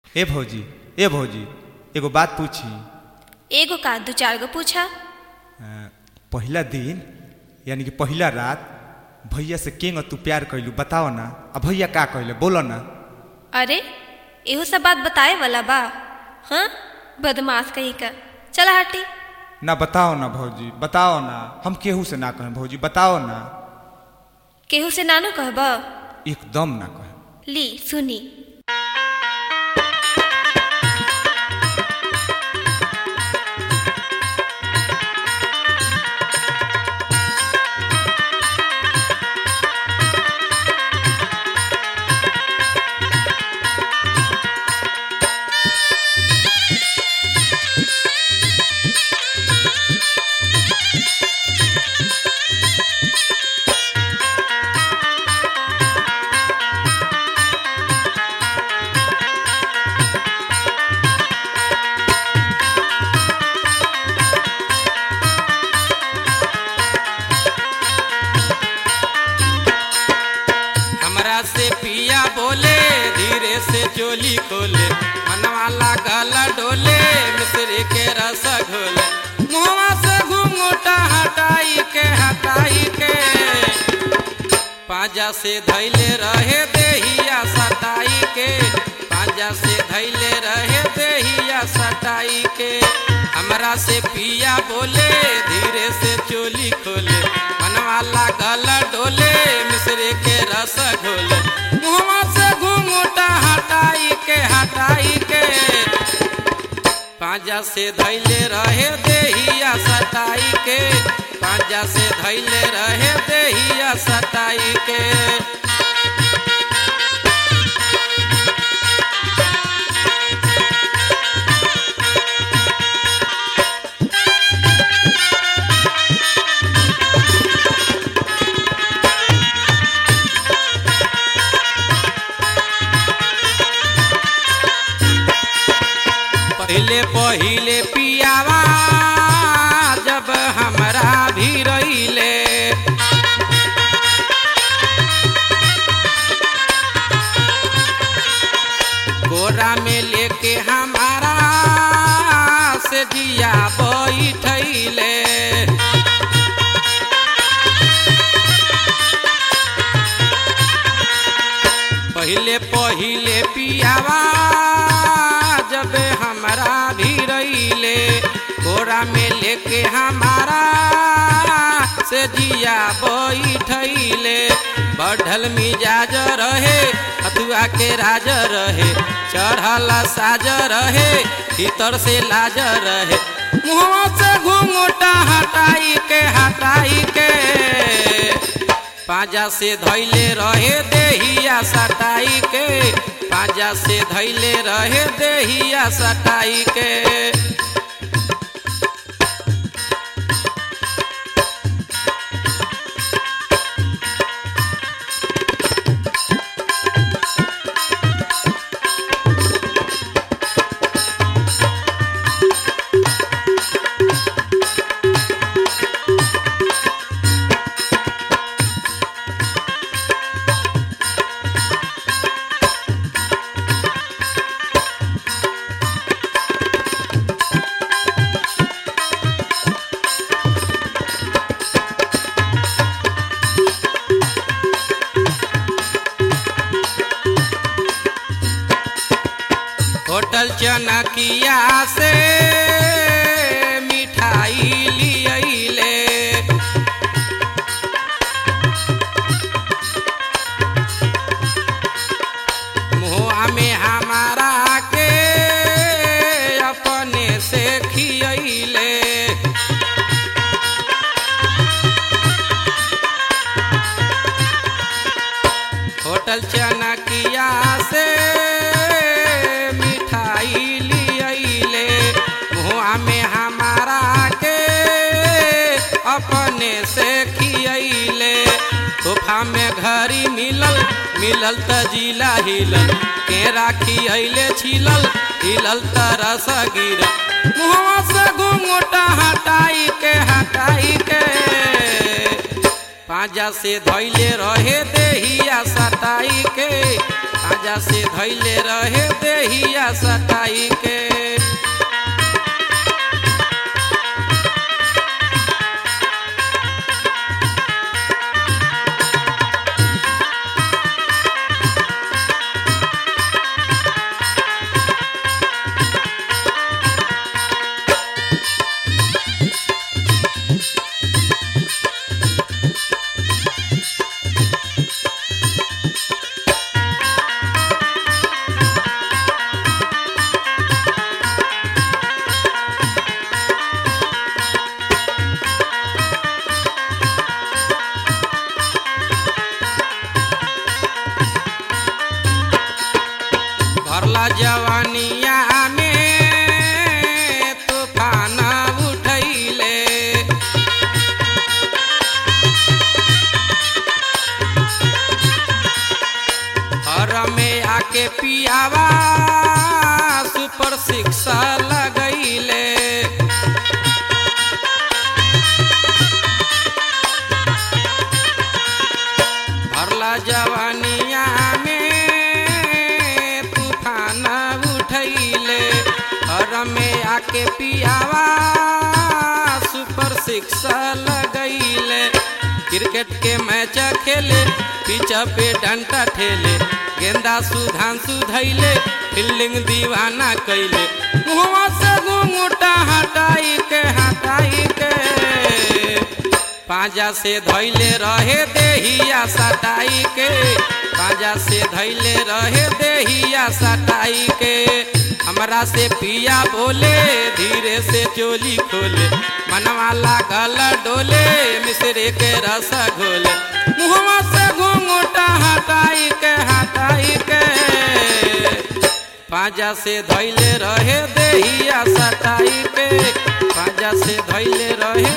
ए भौजी ए भौजी एगो बात पूछी एगो का दू चार गो पूछा अ, पहिला दिन यानी कि पहिला रात भैया से केंग तू प्यार कैलू बताओ ना अब भैया का कहले बोलो ना अरे एहो सब बात बताए वाला बा हाँ बदमाश कहीं का चला हटी ना बताओ ना भौजी बताओ ना हम केहू से ना कहें भौजी बताओ ना केहू से नानू कहब एकदम ना कहें ली सुनी हमरा से पिया बोले धीरे से चोली खोले मनवा लागल डोले मिश्री के रस घोले मुहवा से घूंघटा हटाई के हटाई के पाजा से धैले रहे देहिया सटाई के पाजा से धैले रहे देहिया सटाई के हमरा से पिया बोले धीरे से चोली खोले मनवा लागल डोले मिश्री के रस घोले मुहवा से घूंघटा हटाई के हटाई के पांजा से धैले रहे देहिया सटाई के पांजा से धैले रहे देहिया सटाई के पहले पहिले पियावा जब हमरा भी रहिले गोरा में लेके हमारा से जिया बैठैले पहिले पहिले पियावा जब हमरा भी रहिले घोड़ा में लेके हमारा से जिया बैठैले बढ़ल मिजाज रहे हथुआ के राज रहे चढ़ल साज रहे भीतर से लाज रहे मुँह से घूंघटा हटाई के हटाई के पाजा से धैले रहे देहिया सटाई के पाजा से धैले रहे देहिया सटाई के होटल चनकिया से मिठाई लियले मुआ में हमारा के अपने से खियले होटल चनकिया से मिठाई लियले मुआ में हमारा के अपने से खियले तोहफा में घड़ी मिलल मिलल त जिला हिलल के राखी अइले छिलल हिलल त रस गिरल मुहवा से घूंघटा हटाई के हटाई के पाजा से धैले रहे देहिया सटाई के पाजा से धैले रहे देहिया सटाई के भरला जवानिया में तूफान उठैले हर में आके पियावा सुपर शिक्षा लगैले भरला जवानिया में तूफान उठैले हर में आके पियावा सुपर शिक्षा लगैले क्रिकेट के मैच खेले पिच पे डंटा ठेले गेंदा सुधांशु धैले फील्डिंग दीवाना कैले मुहवा से घूंघटा हटाई के हटाई के पाजा से धैले रहे देहिया सटाई के पाजा से धैले रहे देहिया सटाई के हमरा से पिया बोले धीरे से चोली खोले मनवा लागल डोले मिसरे के रस घोले मुहवा से घूंघटा हटाई के हटाई के पाजा से धैले रहे देहिया सटाई के पाजा से धैले रहे